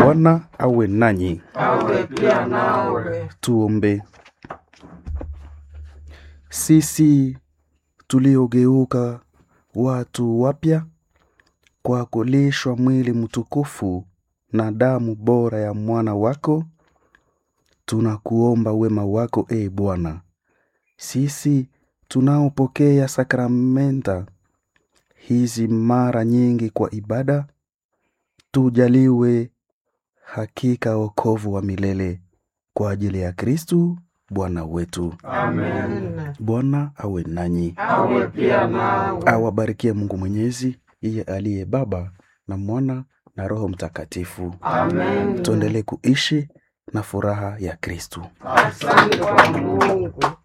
Bwana awe nanyi. awe pia nawe. Tuombe. Sisi tuliogeuka watu wapya kwa kulishwa mwili mtukufu na damu bora ya mwana wako, tunakuomba wema wako e Bwana. Sisi tunaopokea sakramenta hizi mara nyingi kwa ibada, tujaliwe hakika wokovu wa milele kwa ajili ya Kristu Bwana wetu. Amen. Bwana awe nanyi, Awe pia nawe. awabarikie Mungu Mwenyezi, yeye aliye Baba na Mwana na Roho Mtakatifu. Amen. Tuendelee kuishi na furaha ya Kristu. Asante kwa Mungu.